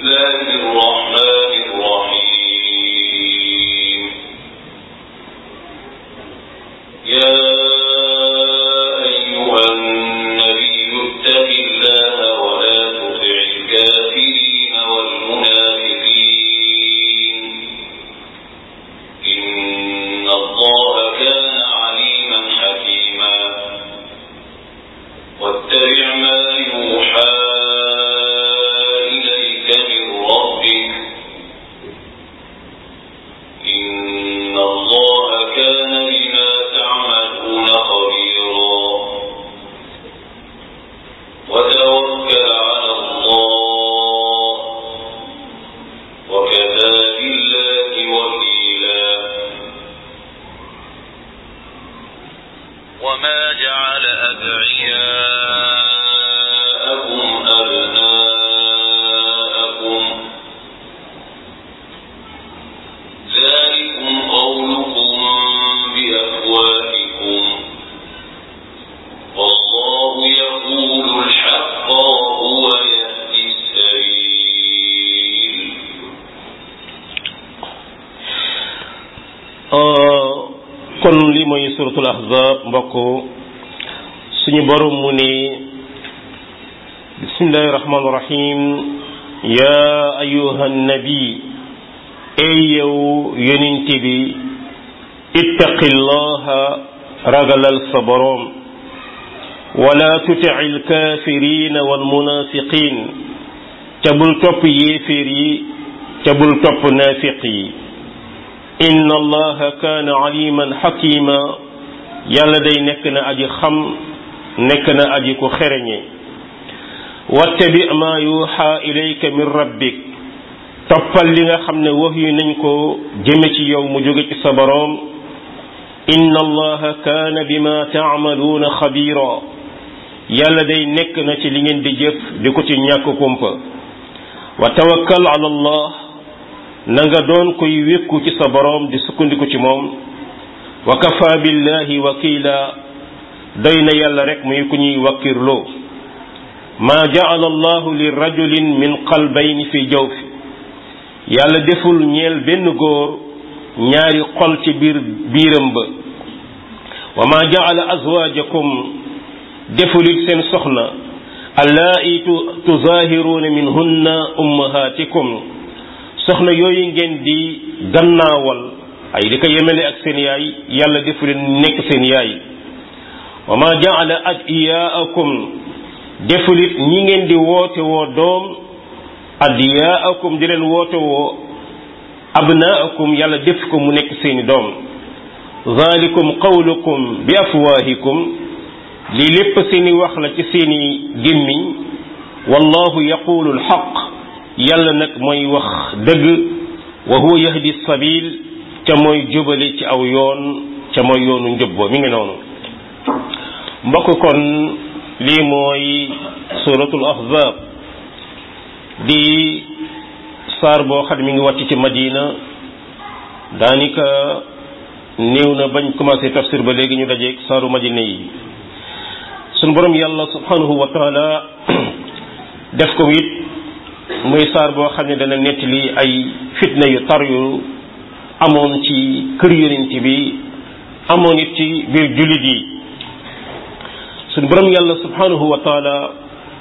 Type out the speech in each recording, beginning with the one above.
الله الرحمن الرحيم يا أيها النبي اتق الله ولا تطع الكافرين والمنافقين إن الله كان عليما حكيما واتبع ما يوحى إليك من ربك إن الله كان بما تعملون خبيرا وتوكل على الله وكفى بالله وكيلا وما جعل أدعياءكم أبناءكم ذلكم قولكم بأفواهكم والله يقول الحق وهو يهدي السبيل kon li mooy suratul ahzab mbokk suñu borom mu ne bismillahi rahmaani rahim ya ayuha nabi ey yow yonent bi ittaqillaha ragalal sa borom wala tuti alkafirina walmunafiqin ca bul topp yéeféer yi ca bul topp naafiq yi inna allaha kaana aliman xakima yàlla day nekk na aji xam nekk na aji ku xereñe wattabi ma yuuxa ilayka min rabbik toppal li nga xam ne wax yu nañ ko jëme ci yow mu jóge ci sa boroom inna allaha kaana bima taamaluuna xabira yàlla day nekk na ci li ngeen di jëf di ko ci ñàkk kumpa wa tawakkal ala allah na nga doon koy wékku ci sa boroom di sukkandiku ci moom wa kafa billahi wakila doy na yàlla rek muy ku ñuy wakkirloo maa jaala allahu li rajulin min qalbayni fi jawfi yàlla deful ñeel benn góor ñaari xol ci biir biiram ba wa maa jaala azwaajakum defulit seen soxna allaa'i tuzaahiruuna minhunna ummahatikum soxna yooyu ngeen di gannaawal ay di ko yemele ak seen yaay yàlla defu leen nekk seen yaay wa ma jaala adiyaakum defulit ñi ngeen di woote woo doom adiyaakum di leen woote woo abnaakum yàlla def ko mu nekk seeni doom zalikum qawlukum bi afwaahikum lii lépp seeni wax la ci seeni gémmiñ wallahu yaqulu alxaq yàlla nag mooy wax dëgg wa huwa yahdi sabil ca mooy jubale ci aw yoon ca mooy yoonu njëbboo mi ngi noonu mbokk kon lii mooy suratul ahzab di saar boo xam ne mi ngi wàcc ci madina daanaka néew na bañ commencé tafsir ba léegi ñu dajeeg saaru madina yi sunu borom yàlla subhanahu wa taala def ko it muy saar boo xam ne dana nettali ay fitna yu tar yu amoon ci kër yonent bi amoon it ci biir jullit yi suñu borom yàlla subhanahu wa taala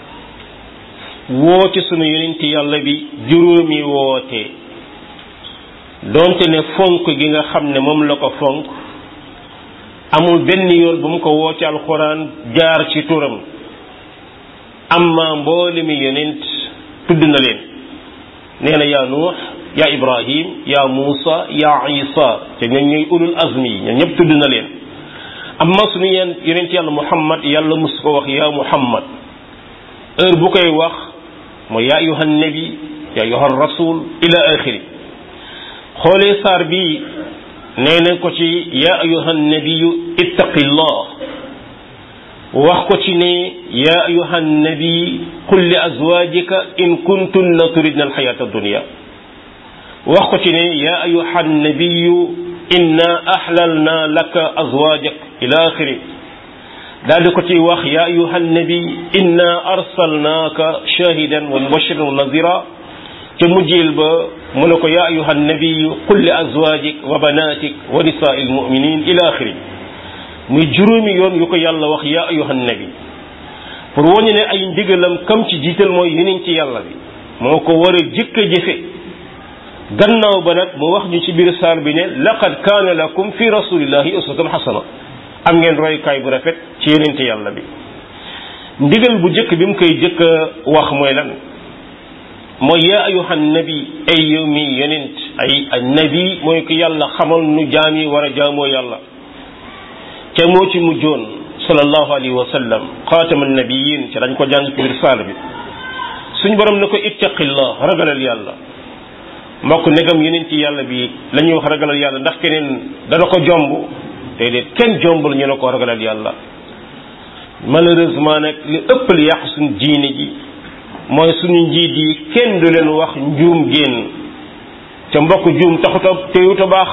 woote sunu yonent yàlla bi juróomi woote donte ne fonk gi nga xam ne moom la ko fonk amul benn yoon bu mu ko woote alxuraan jaar ci turam amma mboole mi yonent tudd na leen nee na yaa nuux yaa ibrahim yaa muusa yaa isa te ñooñ ñooy ulul azmi yi ñoom ñëpp tudd na leen amma suñu yeen yonent yàlla muhammad yàlla mus ko wax yaa muhammad heure bu koy wax mooy yaa ayuha nabi yaa ayuha rasul ila axiri xoolee saar bi nee na ko ci yaa ayuha nabiyu ittaqillah wax ko ci ne yaa ayuha nabi qul li azwajika in kuntunna turidna alxayata addunia wax ko ci ne yaa ayuha nabiyu inna ahlalna laka azwajak ila axiri daal di ko ci wax yaa ayuha nabi inna arsalnaaka shahidan wa mubashiran wa nazira ca mujjeel ba mu ne ko yaa ayuha nabiyu qul li azwajik wa banatik wa nisaai lmuminin ila axiri muy juróomi yoon yu ko yàlla wax yaa ayuha nabi pour wañu ne ay ndigalam kam ci jiital mooy yeneen ci yàlla bi moo ko war a jëkk a jëfe gannaaw ba nag mu wax ñu ci biir saar bi ne laqad kaana lakum fi rasulillahi uswatun xasana am ngeen roykaay bu rafet ci yeneen ci yàlla bi ndigal bu jëkk bi mu koy jëkk a wax mooy lan mooy yaa ayuha nabi ay yow mi yonent ay nabi mooy ko yàlla xamal nu jaam yi war a jaamoo yàlla ca moo ci mujjoon sallallahu alayhi wa sallam xaatama nabiyin ci dañ ko jàng ci biir saal bi suñ borom ne ko ittaqillah ragalal yàlla mbokk negam yonent yàlla bi la ñuy wax ragalal yàlla ndax keneen dana ko jomb déedéet kenn jombul ñu ne ko ragalal yàlla malheureusement nag li ëpp li yàq suñ diine ji mooy suñu njiit yi kenn du leen wax njuum génn ca mbokk juum taxuta téyuta baax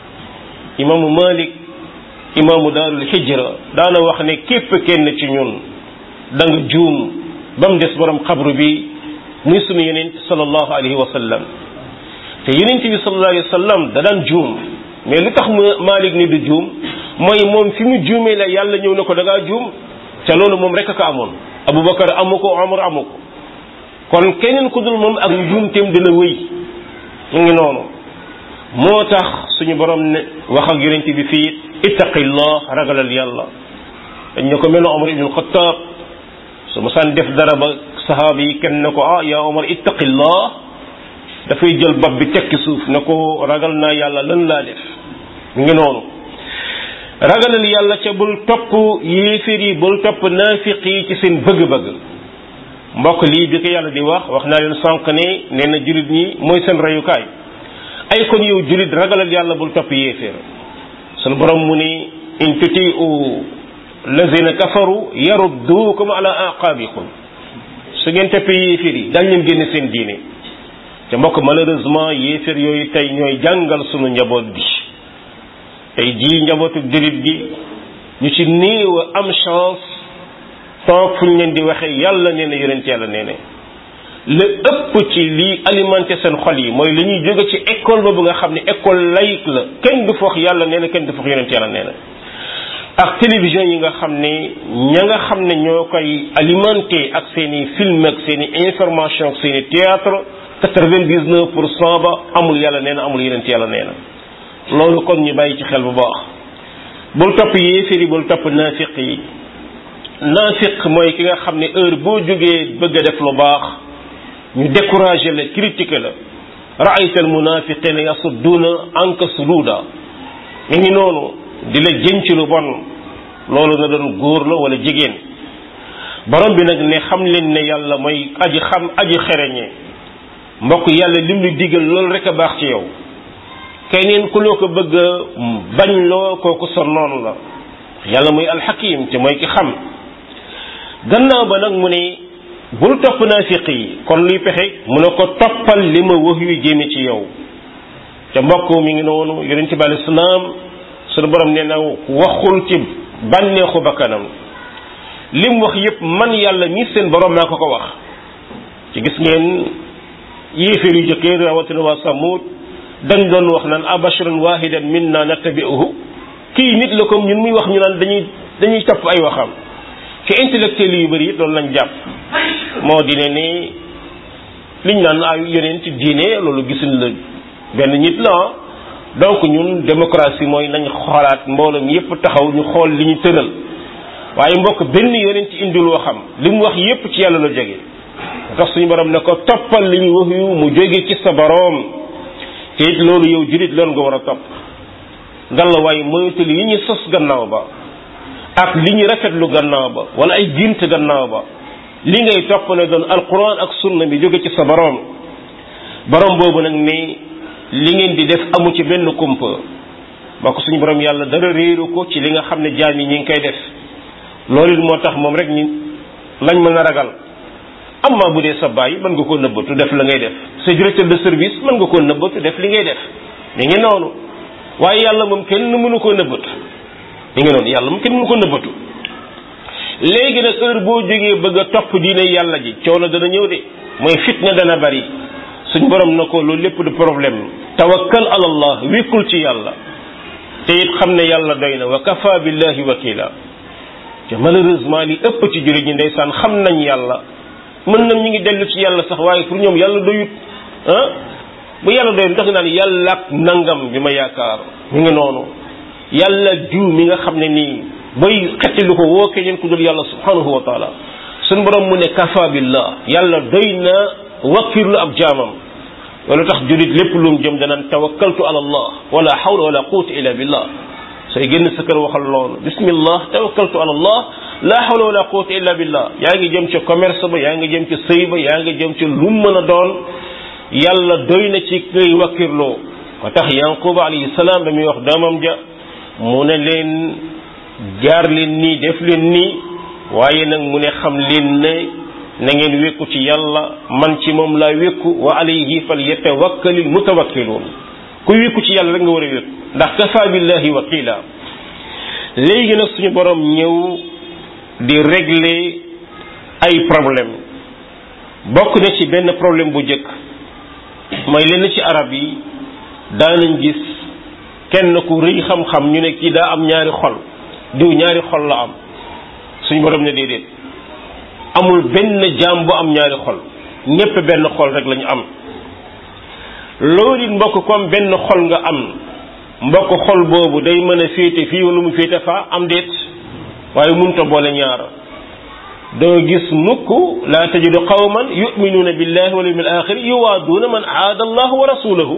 imaamu malik imaamu daarul hijra daana wax ne képp kenn ci ñun da nga juum ba mu des borom xabru bi muy sunu yeneen sallallahu alayhi wa sallam te yeneen bi sallallahu alayhi wa sallam da daan juum mais lu tax mu malik ni du juum mooy moom fi mu juumee la yàlla ñëw na ko da ngaa juum ca loolu moom rek ko amoon abubakar amu ko omar amu ko kon keneen ku dul moom ak njuumteem dina wéy mu ngi noonu moo tax suñu borom ne wax ak yonent bi fii ittaqillah ragalal yàlla dañ ne ko mel na omar ibn alxataab su ma saan def dara ba sahaaba yi kenn ne ko ah yaa omar ittaqillah dafay jël bopp bi tekki suuf ne ko ragal naa yàlla lan laa def mu ngi noonu ragalal yàlla ca bul topp yéeféer yi bul topp naafiq yi ci seen bëgg-bëgg mbokk lii bi ko yàlla di wax wax naa leen sànq ne nee na jullit ñi mooy seen reyukaay ay kon yow jullit ragalal yàlla bul topp yéeféer sunu borom mu ni in tutiu lazina kafaru yaruddukum ala aqabikum su ngeen toppee yéeféer yi dañ leen génne seen diine te mbokk malheureusement yéeféer yooyu tey ñooy jàngal sunu njaboot bi tey jii njabootu jullit gi ñu ci néew a am chance toog fu ñu leen di waxee yàlla nee na yonent yàlla nee na la ëpp ci lii alimenté seen xol yi mooy li ñuy jóge ci école boobu nga xam ne école laïque la kenn du foog yàlla nee na kenn du foog yonent yàlla nee na ak télévision yi nga xam ne ña nga xam ne ñoo koy alimenté ak seen i film ak seen i information ak seen i théâtre quatre-vingt-dix-neuf pour cent ba amul yàlla nee na amul yonent yàlla nee na loolu kon ñu bàyyi ci xel bu baax bul topp yéeféer yi bul topp naafiq yi naafiq mooy ki nga xam ne heure boo jógee bëgg a def lu baax ñu découragé la critiqué la raayta al munafiqina yasudduuna anka sududa mi ngi noonu di la jëm ci lu bon loolu na doon góor la wala jigéen borom bi nag ne xam leen ne yàlla mooy aji xam aji xereñe mbokk yàlla lim lu digal loolu rek a baax ci yow keneen ku loo ko bëgg a bañ loo kooku sa noonu la yàlla mooy alxakim te mooy ki xam gannaaw ba nag mu ne bul topp naafiq yi kon luy pexe mu ne ko toppal li ma wax yu jéeme ci yow te mbokk mi ngi noonu yonente bi alei salaam sunu borom nee na waxul ci bànneexu bakkanam lim wax yépp man yàlla mi seen borom maa ko ko wax ci gis ngeen yéeféer yu jëkkee rawatina waa samut dañ doon wax naan abasharan wahidan minna nattabi'uhu kii nit la comme ñun muy wax ñu naan dañuy dañuy topp ay waxam ci intellectuel yu bëri it loolu lañ jàpp moo di ne ni liñ naan ay yeneen ci diine loolu gisuñ la benn nit la donc ñun démocratie mooy nañ xoolaat mbooloo mi yépp taxaw ñu xool li ñu tëral waaye mbokk benn yeneen ci indil waxam li mu wax yépp ci yàlla la jóge tax suñu borom ne ko toppal li ñu wax yu mu jóge ci sa boroom te it loolu yow julit loolu nga war a topp ngalla waaye moytu yi ñu sos gannaaw ba ak li ñu rafetlu gannaaw ba wala ay gént gannaaw ba li ngay topp ne doon alquran ak sunna bi jóge ci sa borom borom boobu nag ni li ngeen di def amu ci benn kumpa ba ko suñu borom yàlla dara réeru ko ci li nga xam ne jaam yi ñi ngi koy def loolu it moo tax moom rek ñi lañ mën a ragal amma bu dee sa baay mën nga koo nëbbatu def la ngay def sa directeur de service mën nga koo nëbbatu def li ngay def mi ngi noonu waaye yàlla moom kenn mënu koo nëbbatu mi ngi noonu yàlla moom kenn mënu ko nëbbatu léegi nag heure boo jógee bëgg a topp diine yàlla ji coono dana ñëw de mooy fitna dana bari suñ borom na ko loolu lépp du problème tawakkal ala allah wékkul ci yàlla te it xam ne yàlla doy na wa kafa billahi wakila te malheureusement li ëpp ci jullit ñi ndeysaan xam nañ yàlla mën nañ ñu ngi dellu ci yàlla sax waaye pour ñoom yàlla doyut ah bu yàlla doyut ndax naan yàlla ak nangam bi ma yaakaar mi ngi noonu yàlla jiw mi nga xam ne nii bay xetti lu ko woo keneen ku dul yàlla subhanahu wa taala suñ borom mu ne kafa billah yàlla doy na wakkirlu ab jaamam loolu tax julit lépp lu mu jëm danaan tawakkaltu ala allah wala hawla wala quwwata illa billah sooy génn sa kër waxal loolu bismillah tawakkaltu ala allah la hawla wala quwwata illa billah yaa ngi jëm ci commerce ba yaa ngi jëm ci sëy ba yaa ngi jëm ci lu mën a doon yàlla doy na ci ngay wakkirloo ko tax yanquba alayhi salaam ba muy wax doomam ja mu ne leen jaar leen nii def leen nii waaye nag mu ne xam leen ne na ngeen wékku ci yàlla man ci moom laa wékku wa alayhi fal yatawakkalil mutawakkiluun ku wékku ci yàlla rek nga war a wékku ndax kafa billahi wakila léegi nag suñu borom ñëw di régler ay problème bokk na ci benn problème bu njëkk mooy lenn ci arab yi daanañ gis kenn ku rëy xam-xam ñu ne kii daa am ñaari xol diw ñaari xol la am suñu borom ne déedéet amul benn jaam bu am ñaari xol ñépp benn xol rek lañu am loolu it mbokk comme benn xol nga am mbokk xol boobu day mën a féete fii wala mu féete fa am déet waaye munta boole ñaar doo gis mukk laa tajidu qawman yuminuuna billahi wal yawmil axir yuwaaduuna man aada allah wa rasulahu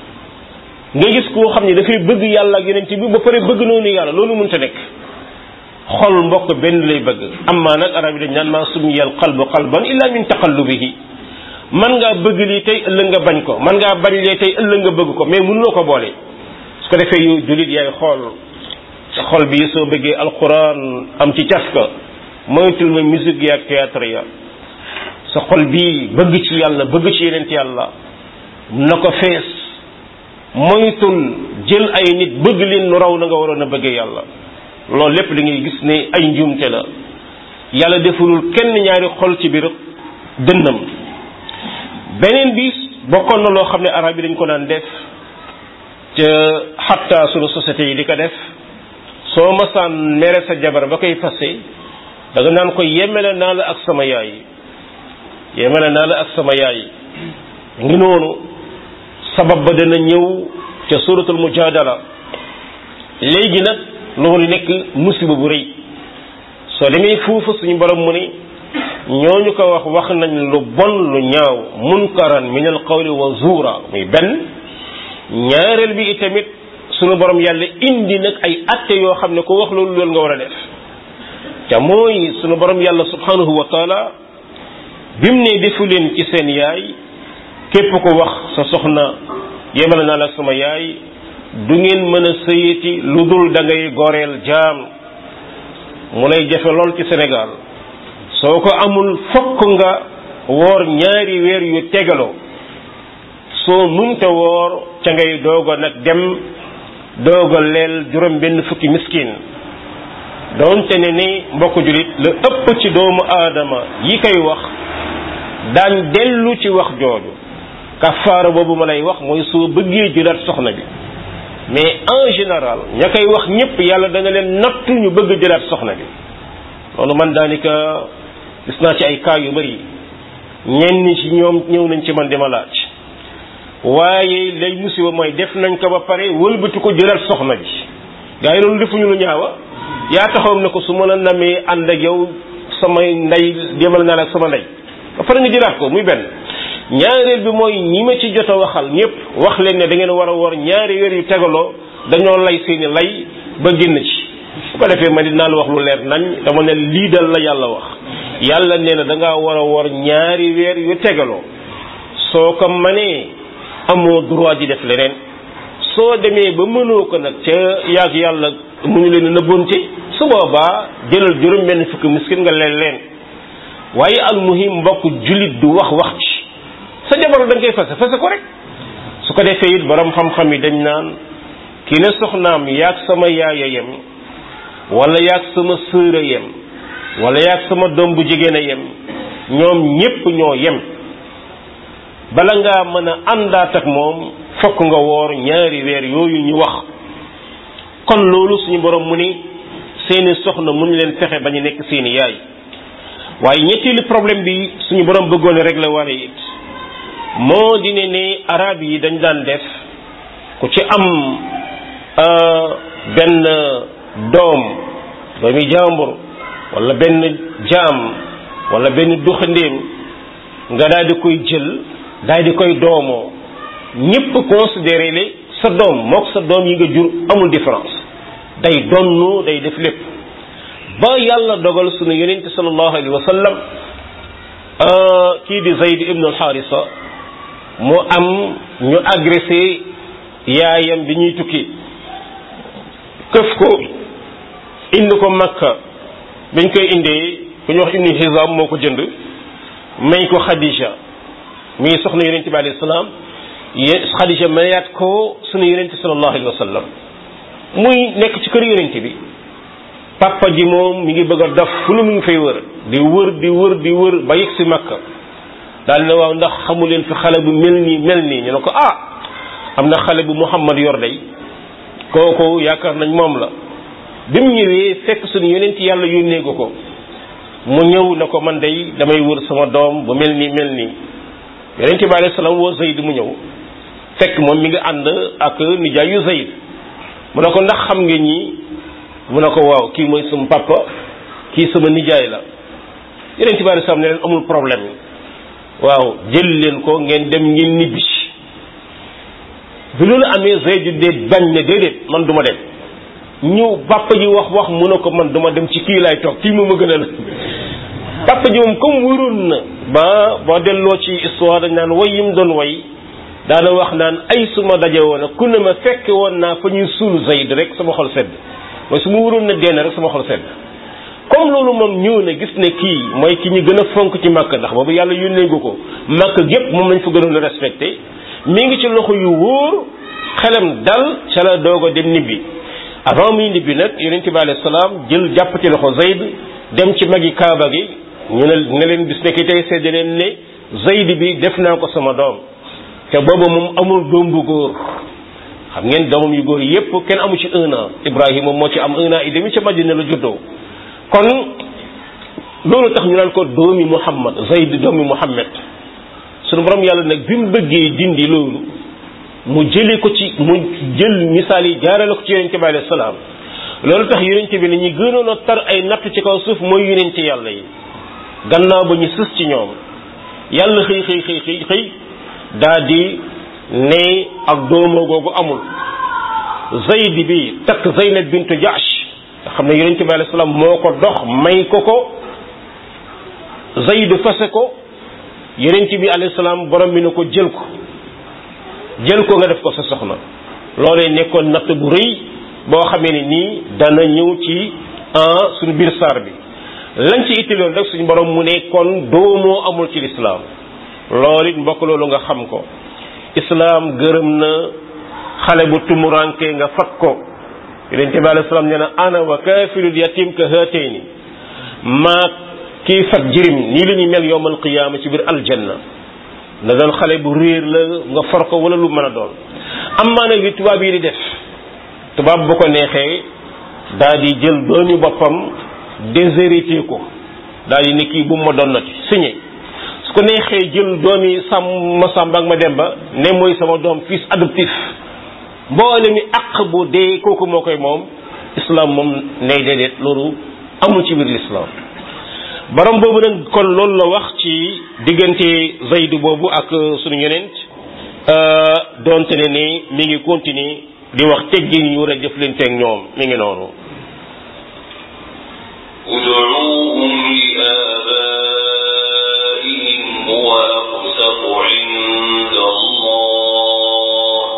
nga gis koo xam ne dafay bëgg yàlla ak yonent bi ba pare bëgg noonu yàlla loolu munta nekk xol mbokk benn lay bëgg amaa nag arab yi dañ naan maa summiya al qalbu qalban illa min taqallubihi man ngaa bëgg lii tey ëllëg nga bañ ko man ngaa bañ lee tey ëllëg nga bëgg ko mais mënuloo ko boole su ko defee yow jullit yaay xool sa xol bi soo bëggee alquran am ci cas ka moytul ma musique yi ak théâtre ya sa xol bii bëgg ci yàlla bëgg ci yeneen yàlla na ko fees moytul jël ay nit bëgg leen nu raw na nga waroon a bëggee yàlla loolu lépp da ngay gis ne ay njuumte la yàlla defulul kenn ñaari xol ci biir dënnam beneen bi bokkoon na loo xam ne arab yi dañ ko daan def ca xatta sunu société yi di ko def soo masaan mere sa jabar ba koy fase da nga naan ko yemele naa la ak sama yaay yemele naa la ak sama yaay ngi noonu sabab ba dana ñëw ca suratul mujadala léegi nag loolu nekk musiba bu rëy soo demee foofu suñu borom mu ni ñooñu ko wax wax nañ lu bon lu ñaaw munkaran min al qawli wa zuura muy benn ñaareel bi itamit suñu borom yàlla indi nag ay atte yoo xam ne ko wax loolu loolu nga war a def te mooy suñu borom yàlla subhanahu wa taala bi mu ne defu leen ci seen yaay képp ko wax sa soxna yemale naa la ak sama yaay du ngeen mën a sëyati lu dul da ngay goreel jaam mu lay jafe lool ci Sénégal soo ko amul fokk nga woor ñaari weer yu tegaloo soo munta woor ca ngay doog a nag dem doog a leel juróom benn fukki miskin doonte ne ni mbokk julit la ëpp ci doomu aadama yi koy wax daan dellu ci wax jooju kafaara boobu ma lay wax mooy soo bëggee jëlaat soxna bi mais en général ña koy wax ñëpp yàlla dana leen nattu ñu bëgg jëlaat soxna bi loolu man daanaka gis naa ci ay cas yu bari ñenn ci ñoom ñëw nañ ci man dima laaj waaye lay musiba mooy def nañ ko ba pare wëlbati ko jëlaat soxna bi gaa yi loolu defuñu lu ñaawa yaa taxaw ne ko su ma la namee ànd ak yow samay ndey demal naa la ak sama ndey ba pare nga jëlaat ko muy benn ñaareel bi mooy ñi ma ci jot a waxal ñëpp wax leen ne da ngeen war a war ñaari weer yu tegaloo dañoo lay seeni lay ba génn ci bu ko defee ma dinaa la wax lu leer nañ dama ne lii dal la yàlla wax yàlla nee na da ngaa war a war ñaari weer yu tegaloo soo ko manee amoo droit di def leneen soo demee ba mënoo ko nag ca yàgg yàlla mu ñu leen nëbbonte su boobaa jëlal juróom benn fukki miskin nga leen leen waaye al muhim mbokk jullit du wax wax ci sa jabar da nga koy fase fase ko rek su ko defee it borom xam-xam yi dañ naan ki ne soxnaam yaag sama yaaya yem wala yaag sama sœur a yem wala yaag sama doom bu jigéen a yem ñoom ñépp ñoo yem bala ngaa mën a àndaat ak moom fokk nga woor ñaari weer yooyu ñu wax kon loolu suñu borom mu ni seeni soxna mu ñu leen fexe ba ñu nekk seeni yaay waaye ñetteelu problème bi suñu borom bëggoon régler wala it moo di ne ne arab yi dañ daan def ku ci am benn doom doomi jàmbur wala benn jaam wala benn duxandéem nga daal di koy jël daal di koy doomoo ñépp considéré le sa doom mook sa doom yi nga jur amul différence day donnu day def lépp ba yàlla dogal sunu yonente sallallahu alayhi wa sallam kii di Zayd ibn al-Harisa mu am ñu agressé yaayam bi ñuy tukki këf ko indi ko Makka bañ koy indee ku ñu wax ibnu Hizam moo ko jënd may ko Khadija mi soxna yonente bi alayhi salaam yé Khadija mayaat ko sunu yonente sallallahu alayhi wa sallam muy nekk ci kër yonente bi papa ji moom mi ngi bëgg a dof fu nu mu ngi fay wër di wër di wër di wër ba yegg si Makka daal ne waaw ndax xamu leen fi xale bu mel nii mel nii ñu ne ko ah am na xale bu Muhammad yor day kooku yaakaar nañ moom la bi mu ñëwee fekk suñu yonent yàlla yónnee ko ko mu ñëw na ko man day damay wër sama doom bu mel nii mel nii yonent bi alayhi salaam woo Zayd mu ñëw fekk moom mi ngi ànd ak nijaayu Zayd mu ne ko ndax xam nga ñii mu ne ko waaw kii mooy sama papa kii sama nijaay la yonent bi alayhi salaam ne leen amul problème waaw jël leen ko ngeen dem ngeen ñibbi bi loolu amee Zayd de bañ ne déedéet man du ma dem ñu papa ji wax wax mu ne ko man duma dem ci kii laay toog kii moom a gën a la papa ji moom comme wëroon na ba boo delloo ci histoire dañ naan way yim doon way daana wax naan ay suma daje woon a ku ne ma fekke woon naa fa ñuy suul Zayd rek sama xol sedd mooy su ma wëroon na dee na rek sama xol sedd comme loolu moom ñëw na gis ne kii mooy ki ñu gën a fonk ci màkk ndax boobu yàlla yónnee gu ko màkk gépp moom lañ fa gënoon a respecté mi ngi ci loxo yu wóor xelam dal ca la doog a dem nibbi avant muy nibbi nag yonent bi alayhi salaam jël jàpp ci loxo Zayd dem ci magi kaaba gi ñu ne ne leen bis nekk tey seede leen ne Zayd bi def naa ko sama doom te booba moom amul doom bu góor xam ngeen doomam yu góor yépp kenn amu ci un an Ibrahima moo ci am un an et demi ca Madina la juddoo kon loolu tax ñu naan ko doomi Muhammad Zayd doomi Muhammad sunu borom yàlla nag bi mu bëggee dindi loolu mu jëlee ko ci mu jël misaal yi jaarale ko ci yonente bi alayhi salaam loolu tax yonente bi ne ñi gënoon a tar ay natt ci kaw suuf mooy yonente yàlla yi gannaaw ba ñu sës ci ñoom yàlla xëy xëy xëy xëy xëy daa di ne ak doomoo googu amul Zayd bi takk Zaynab bintu Jahsh nga xam ne yonente bi alayhi salaam moo ko dox may ko ko Zayd fase ko yonente bi alayhi salaam borom bi ne ko jël ko jël ko nga def ko sa soxna loolee nekkoon natt bu rëy boo xamee ne nii dana ñëw ci en suñu biir saar bi lañ ci ittiloon rek suñu borom mu ne kon doomoo amul ci lislaam loolu it mbokk loolu nga xam ko islaam gërëm na xale bu tumuranke nga fat ko yonente bi alayhi salaam nee na ana wa kaafilul yatim ka haatayni maa kii fat jirim nii la ñuy mel yowmal qiyaama ci biir aljanna na doon xale bu réer la nga for ko wala lu mën a doon am maa nag li tubaab yi di def tubaab bu ko neexee daal di jël doomi boppam déshérité ko daal di ne kii bu ma doon nati signé su ko neexee jël doomi sàmm ma sàmba ak ma demba ne mooy sama doom fils adoptif mboole mi àq bu dee kooku moo koy moom islam moom nay déedéet loolu amul ci biir l'islam borom boobu nag kon loolu la wax ci diggante Zayd boobu ak sunu yonent donte ne ni mi ngi continuer di wax teggin yu war a jëflanteeg ñoom mi ngi noonu ادعوهم لآبائهم هو أقسط عند الله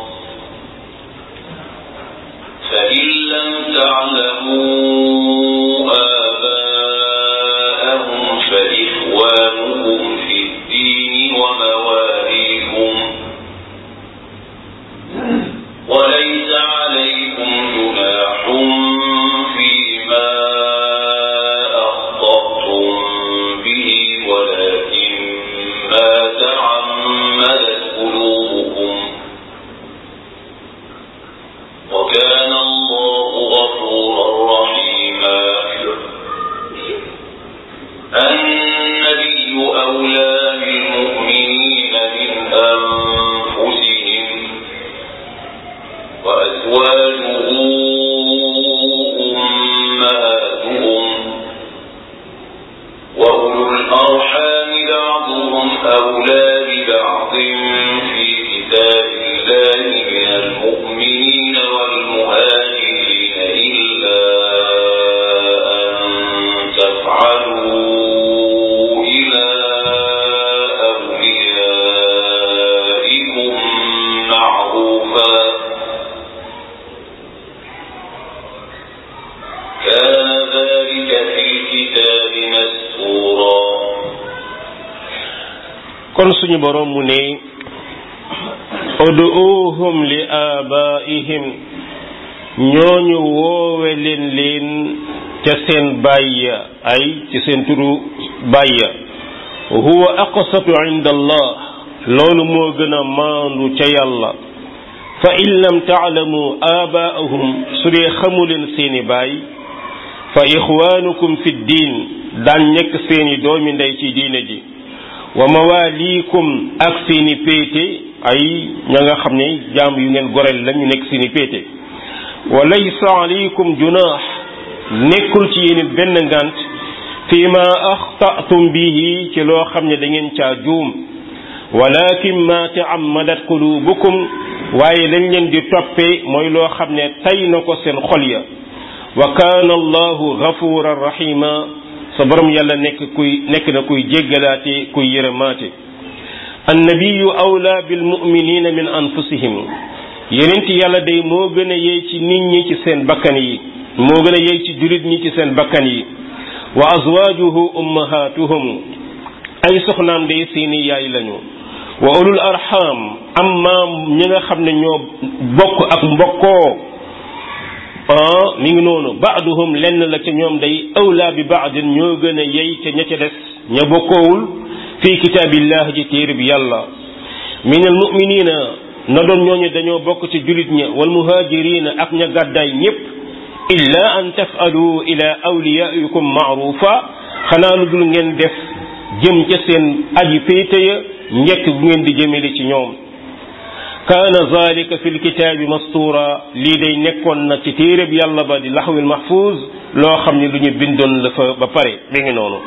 فإن لم تعلموا آباءهم فإخوانهم في الدين ومواليكم وليس عليكم جناح فيما أخطأتم به ولكن ما تعمدت أولى ببعض في كتاب الله من المؤمنين والمهاجرين إلا أن تفعلوا إلى أوليائكم معروفا كان ذلك في الكتاب مسطورا kon suñu borom mu ne uduuhum li abaihim ñooñu woowe leen leen ca seen bàyya ay ci seen turu bàyya huwa aqsatu inda allah loolu moo gën a maandu ca yàlla fa in lam taalamu abaahum su dee xamu leen seeni baay fa ixwaanukum fi diin daan nekk seeni doomi ndey ci diine ji wa mawaliikum ak seeni péete ay ña nga xam ne jaam yu ngeen goreel la ñu nekk seeni péete wa laysa alaykum junaax nekkul ci yéen benn ngant fi ma axtatum bihi ci loo xam ne da ngeen caa juum walakin ma taammadat qulubukum waaye lañ leen di toppee mooy loo xam ne tay na ko seen xol ya wa kaana allahu gafuran rahima sa borom yàlla nekk kuy nekk na kuy jéggalaate kuy yërëmaate annabiyu awla bil muminina min anfusihim yenent yàlla day moo gën a yey ci nit ñi ci seen bakkan yi moo gën a yey ci julit ñi ci seen bakkan yi wa azwajuhu ummahatuhum ay soxnaam day seeni yaay lañu wa ulul arham amma ñi nga xam ne ñoo bokk ak mbokkoo ah mi ngi noonu baaduhum lenn la ca ñoom day awla bi baadin ñoo gën a yey ca ña ca des ña bokkoowul fi kitaabillah ji téere bi yàlla min al muminina na doon ñooñu dañoo bokk ci julit ña wal muhajirina ak ña gàddaay ñépp illa an tafalu ila awliyaikum maarufa xanaa lu dul ngeen def jëm ca seen aji péete ya njëkk bu ngeen di jëmele ci ñoom kaana zalika fi lkitaabi mastura lii day nekkoon na ci téereb yàlla ba di laxwil mahfuz loo xam ne lu ñu bindoon la fa ba pare mi ngi noonu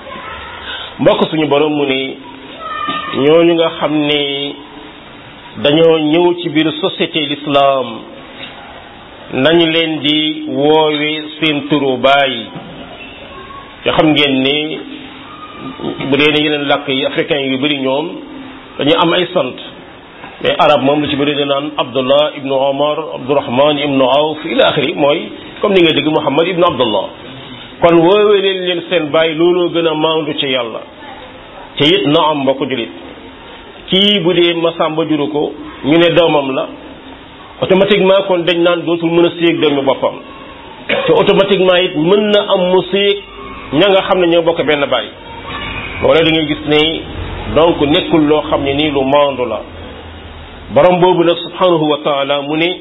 mbokk suñu borom mu ne ñooñu nga xam ne dañoo ñëw ci biir société l'islam nañu leen di woowe seen turu baay te xam ngeen ne bu dee ne yeneen làkk yi africain yu bëri ñoom dañu am ay sant mais arab moom lu ci bëri da naan abdullah ibnu omar abdurahman ibnu awf ila axiri mooy comme ni nga dégg muhammad ibnu abdullah kon woowee leen leen seen baay looloo gën a maandu ci yàlla te it na am mbokk julit kii bu dee masamba juru ko ñu ne doomam la automatiquement kon dañ naan dootul mën a séeg doomi boppam te automatiquement it mën na am mu séeg ña nga xam ne ñoo bokk benn baay loolee da ngay gis ne donc nekkul loo xam ne nii lu maandu la borom boobu nag subhanahu wa taala mu ne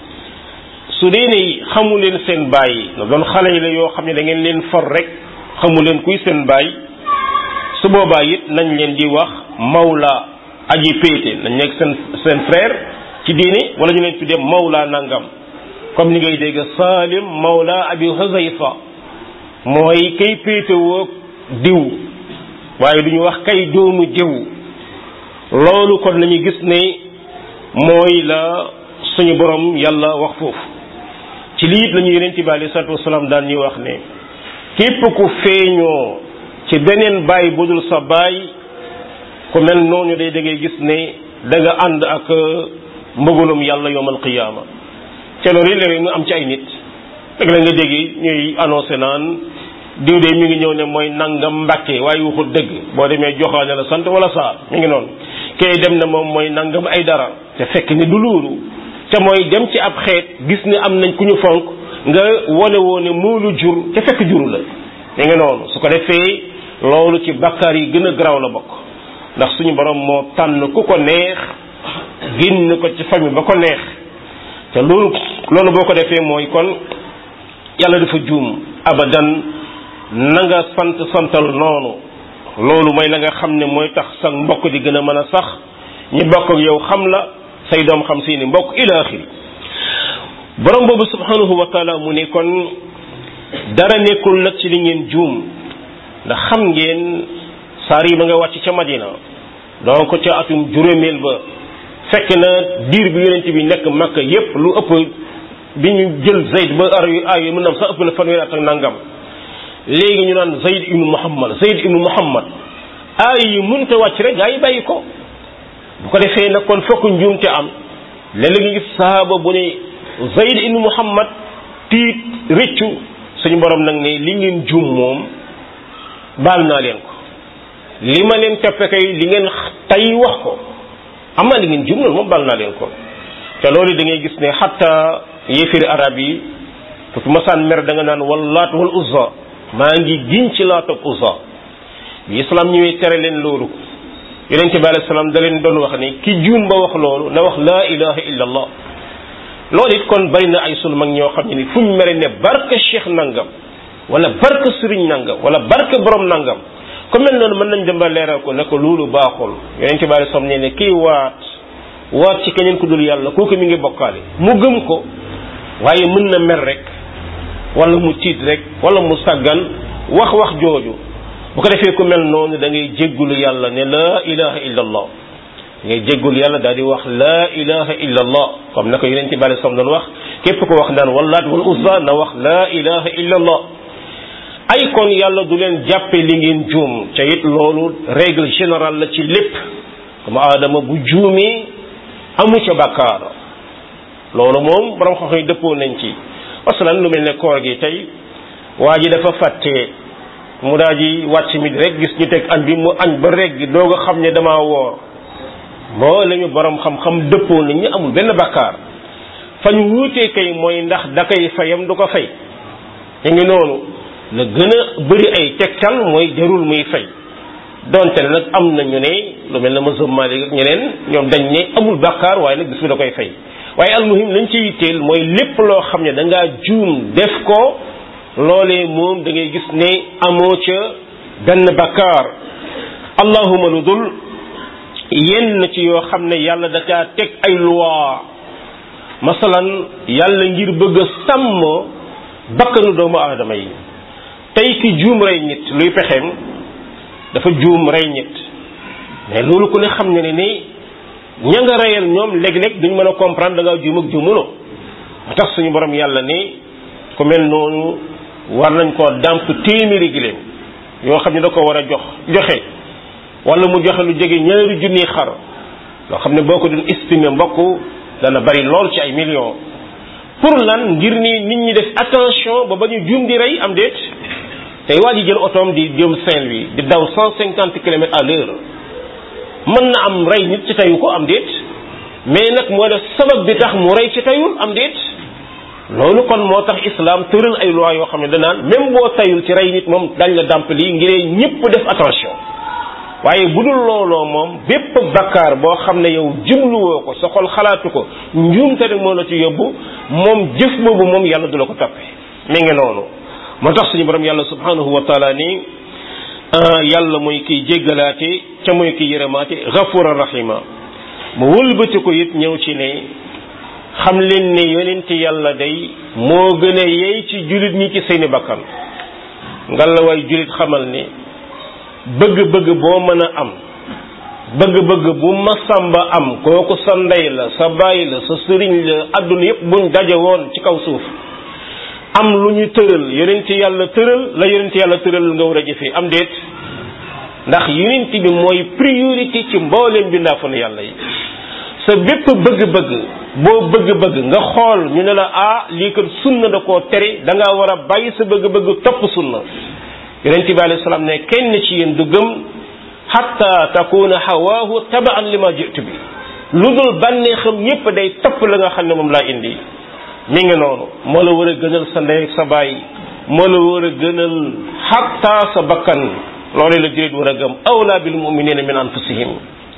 su dee ne xamu leen seen baay na doon xale yi la yoo xam ne da ngeen leen for rek xamu leen kuy seen baay su boobaa it nañ leen di wax mawla aji péete nañ nekk seen seen frère ci diine wala ñu leen tuddee mawla nangam comme ni ngay dégg Salim mawla abi Huzayfa mooy kay péete woo diw waaye du ñu wax kay doomu jëw loolu kon la ñu gis ne mooy la suñu borom yàlla wax foofu ci lii it la ñu yonent bi alayhi salaatu wasalaam daan ñuy wax ne képp ku feeñoo ci beneen baay budul sa baay ku mel noonu day da ngay gis ne da nga ànd ak mbëggalum yàlla yowmal qiyaama ca loolu léeg-léeg mu am ci ay nit rek la nga dégg ñuy annoncé naan diw de mi ngi ñëw ne mooy nangam mbàkke waaye waxul dëgg boo demee joxaane la sant wala saa mi ngi noonu kay dem na moom mooy nangam ay dara te fekk ni du loolu te mooy dem ci ab xeet gis ni am nañ ku ñu fonk nga wone woo ne moo lu jur te fekk juru la mi ngi noonu su ko defee loolu ci bakkaar yi gën a garaaw la bokk ndax suñu borom moo tànn ku ko neex génn ko ci famille ba ko neex te loolu loolu boo ko defee mooy kon yàlla dafa juum abadan na nga sant santal noonu loolu mooy la nga xam ne mooy tax sa mbokk di gën a mën a sax ñi bokk ak yow xam la say doom xam seeni mbokk ila axiri borom boobu subhanahu wa taala mu ne kon dara nekkul nag ci li ngeen juum ndax xam ngeen saar yi ba nga wàcc ca madina donc ca atum juróomeel ba fekk na diir bi yonent bi nekk makka yépp lu ëpp bi ñu jël zayd ba ar yu ay mën na am sax ëpp na fanweeri at ak nangam léegi ñu naan zayd ibnu muhammad zayd ibnu muhammad aay yi mënta wàcc rek gaa yi bàyyi ko bu ko defee nag kon fokk njuumte am léeg-léeg nga gis sahaaba bu ne zayd ibnu muhammad tiit rëccu suñu borom nag ne li ngeen juum moom baal naa leen ko li ma leen toppe kay li ngeen tay wax ko amaa li ngeen juum loolu moom baal naa leen ko te loolu da ngay gis ne xatta yéefiri arab yi fu masaan mer da nga naan wallaat wal uzza maa ngi giñ ci laat ak uzza bi islam ñëwee tere leen loolu yonente bi alayhi salaam da leen doon wax ne ki juum ba wax loolu na wax laa ilaha illa allah loolu it kon bari na ay sunu mag ñoo xam ne ni fu ñu mere ne barke cheikh nangam wala barke sëriñ nangam wala barke borom nangam comme mel noonu mën nañ dem ba leeral ko ne ko loolu baaxul yonente bi alayhi salaam ne ne kii waat waat ci keneen ku dul yàlla kooku mi ngi bokkaale mu gëm ko waaye mën na mer rek wala mu tiit rek wala mu sàggan wax wax jooju bu ko defee ku mel noonu da ngay jéggulu yàlla ne laa ilaha illa allah ngay jéggul yàlla daal di wax laa ilaha illa allah comme na ko yonente bi alayhi salaam doon wax képp ko wax naan wallaat wal uzza na wax laa ilaha illa allah ay kon yàlla du leen jàppe li ngeen juum ca it loolu règle générale la ci lépp comme aadama bu juumee amu ca bàkkaar loolu moom borom xam yi dëppoo nañ ci masalan lu mel ne koor gi tey waa ji dafa fàtte mu daa ji wàcc mi rek gis ñu teg añ bi mu añ ba rek gi doog a xam ne damaa woor moo la ñu borom xam-xam dëppoo nañ ñu amul benn bàkkaar fa ñu wuutee kay mooy ndax da koy fayam du ko fay te ngi noonu la gën a bëri ay tegtal mooy jarul muy fay donte ne nag am na ñu ne lu mel ne mazhab Maalik ak ñeneen ñoom dañ ne amul bàkkaar waaye nag bis bi da koy fay waaye almuhim lañ ci yitteel mooy lépp loo xam ne da ngaa juum def ko loolee moom da ngay gis ne amoo ca benn bàkkaar allahuma lu dul yenn ci yoo xam ne yàlla da caa teg ay loi masalan yàlla ngir bëgg a sàmm bakkanu doomu aadama yi tey ki juum rey nit luy pexeem dafa juum rey nit mais loolu ku ne xam ne ne ni ña nga reyal ñoom léeg-léeg duñ mën a comprendre da ngaa juum ak juumuloo ba tax suñu borom yàlla ni ku mel noonu war nañ koo dàmp téeméeri giléem yoo xam ne da ko war a jox joxe wala mu joxe lu jege ñaari junni xar loo xam ne boo ko doon estimer mbokk dana bari lool ci ay millions pour lan ngir ni nit ñi def attention ba ba ñu juum di rey am déet tey waa ji jël otoom di jëm Saint-Louis di daw cent cinquante kilomètres à l'heure mën na am rey nit ci tayu ko am déet mais nag moo def sabab bi tax mu rey ci tayul am déet loolu kon moo tax islam tëral ay loi yoo xam ne danaan même boo tayul ci rey nit moom dañ la dàmp lii ngir ñëpp def attention waaye bu dul looloo moom bépp bakkaar boo xam ne yow jubluwoo ko sa xol xalaatu ko njuumte rek moo la ci yóbbu moom jëf boobu moom yàlla du la ko toppe mi ngi noonu moo tax suñu borom yàlla subhanahu wa taala ni yàlla mooy kiy jéggalaate ca mooy kiy yërëmaate gafura rahima mu wëlbati ko it ñëw ci ne xam leen ne yonent yàlla day moo gën a yey ci julit ñi ci seeni bakkan ngalla waay julit xamal ne bëgg-bëgg boo mën a am bëgg-bëgg bu masamba am kooku sa ndey la sa baay la sa sëriñ la àdduna yépp buñ daje woon ci kaw suuf am lu ñu tëral yonent yàlla tëral la yonent yàlla tëral nga war a jëfee am déet ndax yonent bi mooy priorité ci mbooleem bindaafanu yàlla yi sa bépp bëgg-bëgg boo bëgg-bëgg nga xool ñu ne la ah lii kat sunna da koo tere da ngaa war a bàyyi sa bëgg-bëgg topp sunna yonent bi alayhi salaam ne kenn ci yéen du gëm hatta takuna hawaahu tabaan li ma jitu bi lu dul bànnee xam yépp day topp la nga xam ne moom laa indi mi ngi noonu moo la war a gënal sa ndey ak sa baay moo la war a gënal hatta sa bakkan loolu la jurit war a gëm awla bil muminina min anfusihim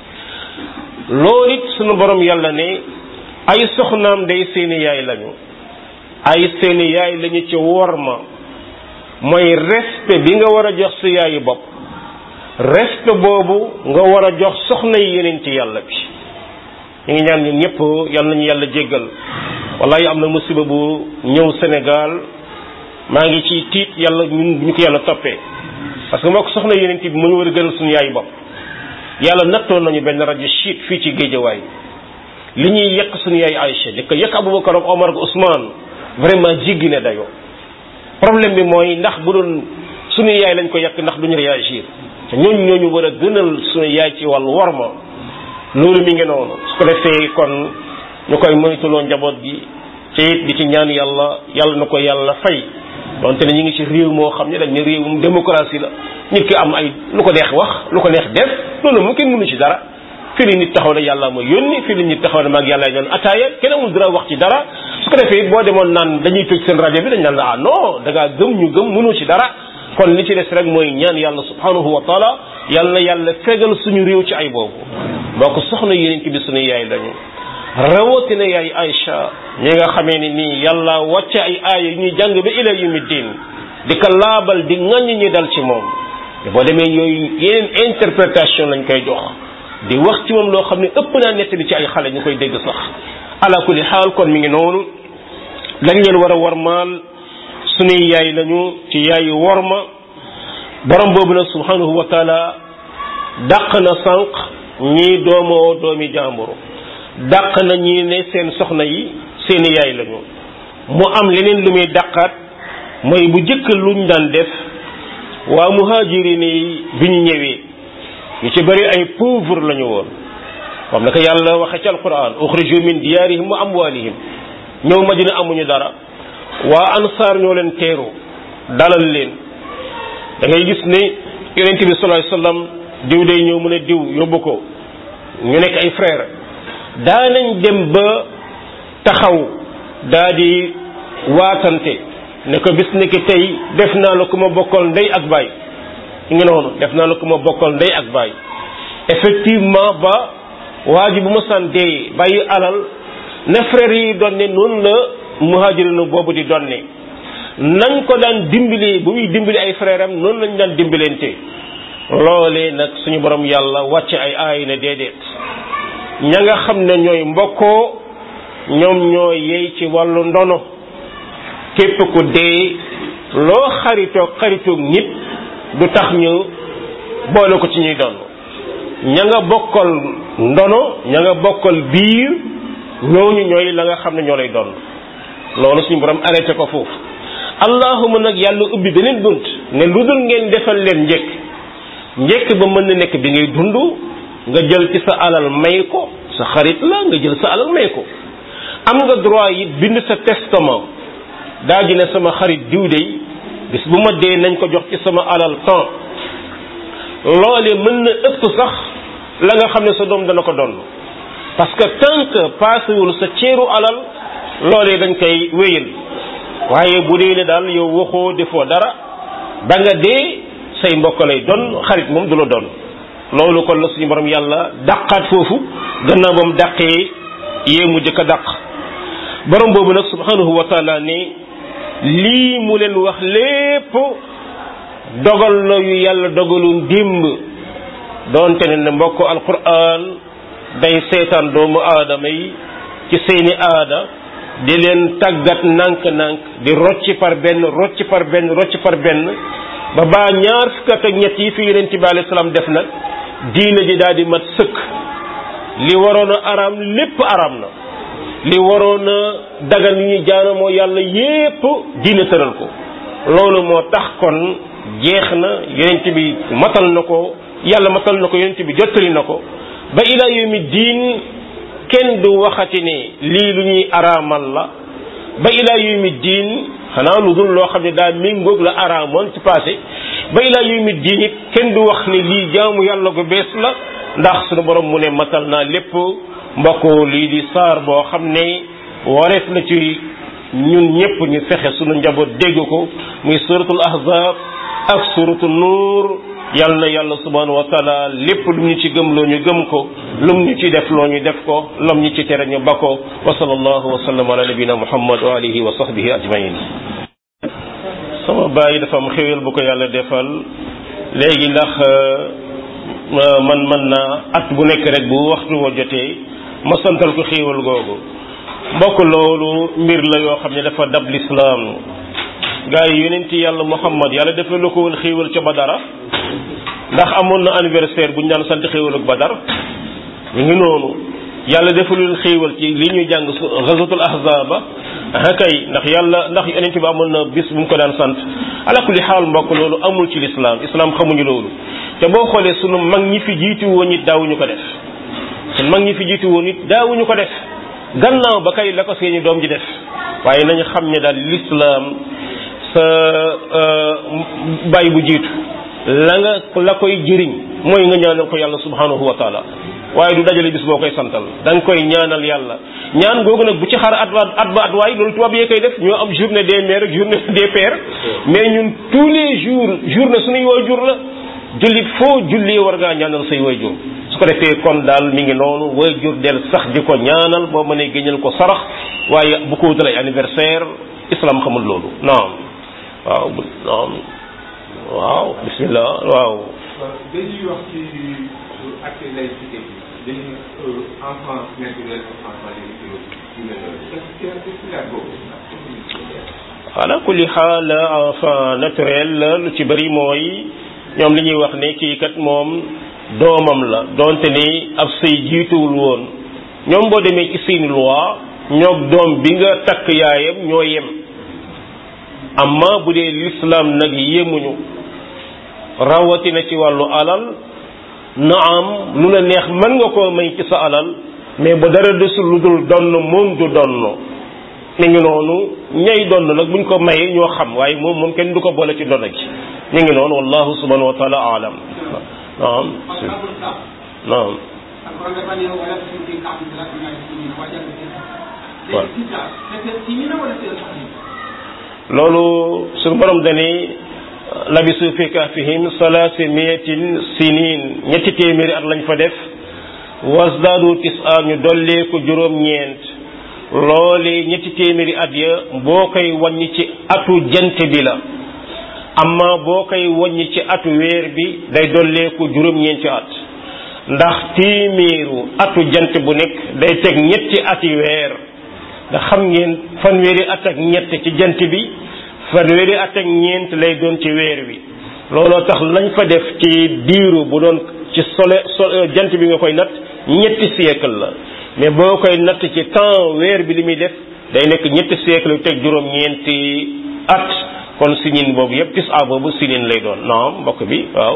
loolu it sunu borom yàlla ne ay soxnaam day seeni yaay lañu ay seeni yaay lañu ci worma mooy respect bi nga war a jox sa yaayu bopp respect boobu nga war a jox soxna yi yeneen ci yàlla bi ñu ngi ñaan ñun ñëpp yal nañu yàlla jéggal wallahi am na musiba bu ñëw Sénégal maa ngi ci tiit yàlla ñun ñu ko yàlla toppee parce que moo ko soxna yeneen bi mu ñu war a gënal suñu yaayu bopp yàlla nattoon nañu benn rajo chiite fii ci géejawaay li ñuy yekk suñu yaay Aïcha di ko yekk Aboubacar ak Omar ak Ousmane vraiment jiggi ne dayoo problème bi mooy ndax bu doon suñu yaay lañ ko yekk ndax duñu réagir te ñooñu ñooñu war a gënal suñu yaay ci wàllu worma loolu mi ngi noonu su ko defee kon ñu koy moytuloo njaboot gi te it di ci ñaan yàlla yàlla na ko yàlla fay donte ne ñu ngi ci réew moo xam ne dañ ne réewum démocratie la nit ki am ay lu ko neex wax lu ko neex def loolu mu kenn mënu ci dara fii la nit taxaw ne yàlla ma yónni fii la nit taxaw ne maag yàlla ñoon ataaya kenn amul dara wax ci dara su ko defee boo demoon naan dañuy tëj seen rajo bi dañ naan ah non da ngaa gëm ñu gëm mënu ci dara kon li ci des rek mooy ñaan yàlla subhanahu wa taala yàlla na yàlla fegal suñu réew ci ay boobu boo ko soxna yonent bi suñu yaay lañu rawatina yaay Aïcha ñi nga xamee ni nii yàlla wàcce ay aaya yu ñuy jàng ba ila yumi diin di ko laabal di ŋaññ ñi dal ci moom boo demee yooyu yeneen interprétation lañ koy jox di wax ci moom loo xam ne ëpp naa nettali ci ay xale ñu koy dégg sax ala kulli xaal kon mi ngi noonu dañ leen war a warmaal suñuy yaay lañu ci yaayu worma borom boobu nag subhanahu wa taala dàq na sànq ñii doomoo doomi jàmburu dàq na ñi ne seen soxna yi seeni yaay lañu mu am leneen lu muy dàqaat mooy bu jëkk luñ daan def waa muhajirin yi bi ñu ñëwee ñu ci bari ay pauvre lañu woon comme naka yàlla waxe ci alquran uxriju min diyaarihim wa amwalihim ñëw madina amuñu dara waa ansaar ñoo leen teeru dalal leen da ngay gis ne yonent bi sallallahu alayhi wasallam diw day ñëw mu ne diw yóbbu ko ñu nekk ay frère daanañ dem ba taxaw daa di waatante ne ko bis ni ki tey def naa la ku ma bokkal ndey ak baay ngi noonu def naa la ku ma bokkal ndey ak baay effectivement ba waa ji bu ma san dee bàyyi alal na frère yi doon ne noonu la muhajirinu boobu di doon ne nañ ko daan dimbali bu muy dimbali ay frère am noonu lañ daan dimbalante loolee nag suñu borom yàlla wàcce ay aay ne déedéet ña nga xam ne ñooy mbokkoo ñoom ñoo yey ci wàllu ndono képp ku dee loo xaritoog xaritoog nit du tax ñu boole ko ci ñuy doon ña nga bokkal ndono ña nga bokkal biir ñooñu ñooy la nga xam ne ñoo lay doon loolu suñu borom arrêté ko foofu allahuma nag yàlla ubbi beneen bunt ne lu dul ngeen defal leen njëkk njëkk ba mën na nekk bi ngay dund nga jël ci sa alal may ko sa xarit la nga jël sa alal may ko am nga droit yi bind sa testament daa ji ne sama xarit diw dey bis bu ma dee nañ ko jox ci sama alal temps loole mën na ëpp sax la nga xam ne sa doom dana ko doon parce que tant que paasewul sa ceeru alal loolee dañ koy wéyal waaye bu dee ne daal yow waxoo defoo dara ba nga dee say mbokk lay doon xarit moom du la doon loolu kon la suñu borom yàlla dàqaat foofu gannaaw ba mu dàqee yee mu jëkk a dàq borom boobu nag subhanahu wa taala ne lii mu leen wax lépp dogal la yu yàlla dogaloon démb doonte ne ne mbokk alquran day seetaan doomu aadama yi ci seeni aada di leen tàggat nànk-nànk di rocci par benn rocci par benn rocci par benn ba baa ñaar fukk ak ñett yi fi yonent bi alayhi salaam def nag diina ji daal di mat sëkk li waroon a araam lépp araam na li waroon a dagan yu ñu jaanamoo yàlla yépp diina tëral ko loolu moo tax kon jeex na yonent bi matal na ko yàlla matal na ko yonent bi jottali na ko ba ila yawmi diin kenn du waxati ne lii lu ñuy araamal la ba ila yawmi diin xanaa lu dul loo xam ne daa méngoog la araamoon ci passé ba ila yawmi diin it kenn du wax ne lii jaamu yàlla ko bees la ndax sunu borom mu ne matal naa lépp mbokk lii di saar boo xam ne wareef na ci ñun ñëpp ñu fexe sunu njaboot dégg ko muy suratul ahzab ak suratul nuur yal na yàlla subhanahu wa taala lépp lu ñu ci gëm loo ñu gëm ko lum ñu ci def loo ñu def ko lum ñu ci tere ñu ba ko wa sallallahu wa sallam ala nabina muhammad wa alihi wa sahbihi ajmain sama bàyyi dafa am xéwal bu ko yàlla defal léegi ndax man man naa at bu nekk rek bu waxtu wa jotee ma santal ko xéewal googu mbokk loolu mbir la yoo xam ne dafa dab lislaam gaa yi yonent yàlla muhammad yàlla dafa la ko woon xéewal ca badara ndax amoon na anniversaire bu ñu daan sant xéewal ak badar ñu ngi noonu yàlla defalul xéewal ci li ñuy jàng ghazatul ahzaba ah kay ndax yàlla ndax yonent bi amoon na bis bu mu ko daan sant ala kulli xaal mbokk loolu amul ci lislaam islam xamuñu loolu te boo xoolee sunu mag ñi fi jiitu woon it daawuñu ko def sunu mag ñi fi jiitu woon it daawuñu ko def gannaaw ba kay la ko seeni doom ji def waaye nañu xam ne daal lislaam sa bàyyi bu jiitu la nga la koy jëriñ mooy nga ñaanal ko yàlla subhanahu wa taala waaye du dajale bis boo koy santal da nga koy ñaanal yàlla ñaan googu nag bu ci xaar at ba at ba at waay loolu tubaab yee koy def ñoo am journée des mères ak journée des pères mais ñun tous les jours journée suñuy waajur la jullit foo jullee war ngaa ñaanal say waajur su ko defee kon daal mi ngi noonu waajur del sax di ko ñaanal boo mënee génneel ko sarax waaye bu ko wutal ay anniversaire islam xamul loolu naam waaw naam waaw bismillah waaw dañuy wax ci acte laïcité bi dañuy enfant naturel enfant légitimé yu mel noonu est-ce que est boobu ala kulli xaal enfant naturel la lu ci bëri mooy ñoom li ñuy wax ne kii kat moom doomam la donte ni ab sëy jiituwul woon ñoom boo demee ci seeni loi ñoog doom bi nga takk yaayam ñoo yem amma bu dee l'islam nag yemuñu rawatina ci wàllu alal na am lu la neex mën nga koo may ci sa alal mais ba dara desul lu dul donn moom du donn mi ngi noonu ñay donn nag buñ ko mayee ñoo xam waaye moom moom kenn du ko boole ci donn gi mi ngi noonu wallahu subhanahu wa taala alam naam naam loolu suñu borom dani labisu fi kahfihim salaasi miyatin sinin ñetti téeméeri at lañ fa def wasdaadu tis'a ñu dollee ko juróom-ñeent loole ñetti téeméeri at ya boo koy wàññi ci atu jant bi la amma boo koy wàññi ci atu weer bi day dollee ko juróom-ñeenti at ndax téeméeru atu jant bu nekk day teg ñetti ati weer nga xam ngeen fanweeri at ak ñett ci jant bi fanweeri at ak ñeent lay doon ci weer wi looloo tax lañ fa def ci diiru bu doon ci sole so jant bi nga koy natt ñetti siècle la mais boo koy natt ci temps weer bi li muy def day nekk ñetti siècle yu teg juróom-ñeenti at kon sinin boobu yépp tis a boobu sinin lay doon naam mbokk bi waaw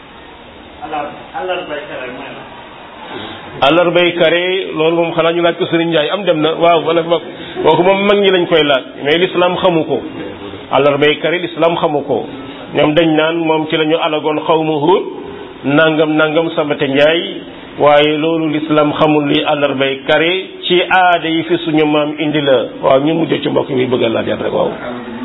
àllarbay kare loolu moom xanaa ñu laaj ko Sëriñ Njaay am dem na waaw wala ma kooku moom mag ñi lañ koy laaj mais l'islam xamu ko àllarbay kare l'islam xamu ko ñoom dañ naan moom ci la ñu alagoon xaw ma Huud nangam nangam sabate Njaay waaye loolu l'islam xamul li àllarbay kare ci aada yi fi suñu maam indi la waaw ñu mujj ci mbokk mi bëgg a laaj rek waaw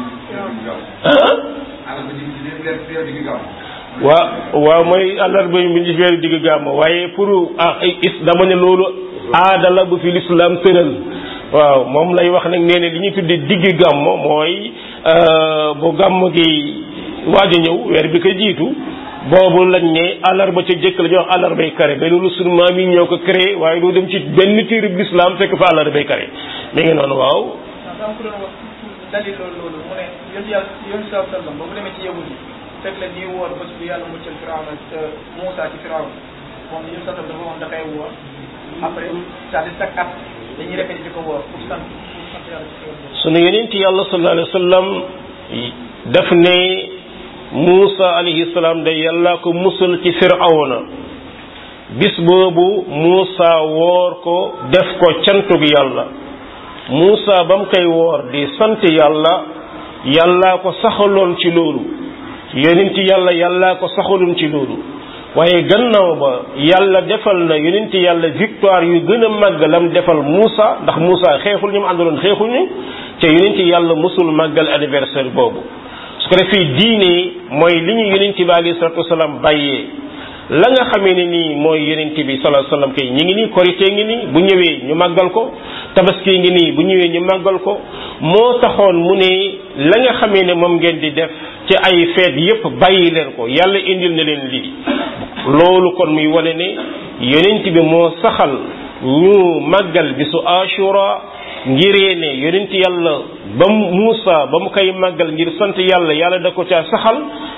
waa waaw mooy àllarba bi ñu feeri digg gàmm waaye pour ah is dama ne loolu aada la bu fi lislaam tëral waaw moom lay wax nag nee ne li ñuy tudde digg gàmm mooy bu gàmm gi waaj a ñëw weer bi ko jiitu boobu lañ ne àllarba ca jëkk la ñuy wax àllarbay kare mais loolu sunu maam yi ñoo ko créé waaye doo dem ci benn téere bi lislaam fekk fa àllarbay kare mi ngi noonu waaw dalil loolu loolu mu ne yéen yàlla yéen saa sallam ba mu demee ci yahud yi fekk la ñuy woor bés bu yàlla muccal Firawna te Muusa ci Firawna moom yéen saa sallam dafa wax dafay woor après c'est-à-dire chaque at dañuy répété di ko woor pour sant pour sant yàlla ci xéwal sunu yonent yàlla sallallahu alayhi wa sallam daf ne Muusa alayhi salaam day yàlla ko musal ci Firawna bis boobu Muusa woor ko def ko cantug yàlla Muusa ba mu koy woor di sant yàlla yàllaa ko saxaloon ci loolu yonent yàlla yàllaa ko saxaloon ci loolu waaye gannaaw ba yàlla defal na yonent yàlla victoire yu gën a màgg lam defal Muusa ndax Muusa xeexul ñu mu àndaloon xeexuñu te yonent yàlla musul màggal anniversaire boobu su ko defee diine mooy li ñu yonent bi alayhi salatu wasalaam bàyyee la nga xamee ne nii mooy yonent bi sallallahu alayhi wasallam kay ñi ngi nii korité ngi nii bu ñëwee ñu màggal ko tabaski ngi nii bu ñëwee ñu màggal ko moo taxoon mu ne la nga xamee ne moom ngeen di def ci ay feet yépp bàyyi leen ko yàlla indil na leen lii loolu kon muy wane ne yonent bi moo saxal ñu màggal bisu ashura ngiree ne yonent yàlla ba mu Muusa ba mu koy màggal ngir sant yàlla yàlla da ko caa saxal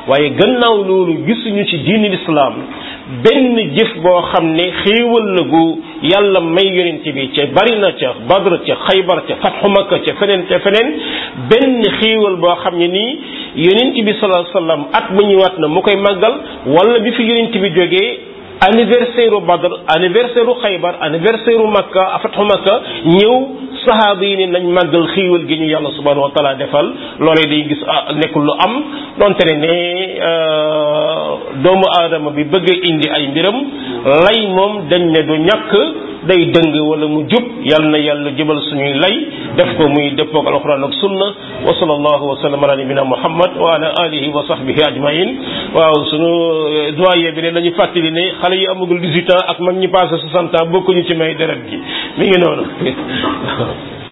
waaye gannaaw loolu gisuñu ci diini lislaam benn jëf boo xam ne xéewal la gu yàlla may yonent bi ca bari na ca badr ca xaybar ca fatxu makka ca feneen ca feneen benn xéewal boo xam ne nii yonent bi sallallahu alayhi wasallam at mu ñëwaat na mu koy màggal wala bi fi yonent bi jógee anniversaire u badr anniversaire u xaybar anniversaire u makka fatxu makka ñëw sahaaba yi ne nañ màggal xéewal gi ñu yàlla subhanahu wa taala defal loolee day gis ah nekkul lu am donte ne ne doomu aadama bi bëgg a indi ay mbiram lay moom dañ ne du ñàkk day dëng wala mu jub yal na yàlla jëbal suñuy lay def ko muy dëppoog alquran ak sunna wa sallallahu wa sallam ala nabina muhammad wa ala alihi wa sahbihi ajmain waaw suñu doyen bi ne dañu fàttali ne xale yi amagul 18 ans ak mag ñi passé 60 ans bokkuñu ci may deret gi mi ngi noonu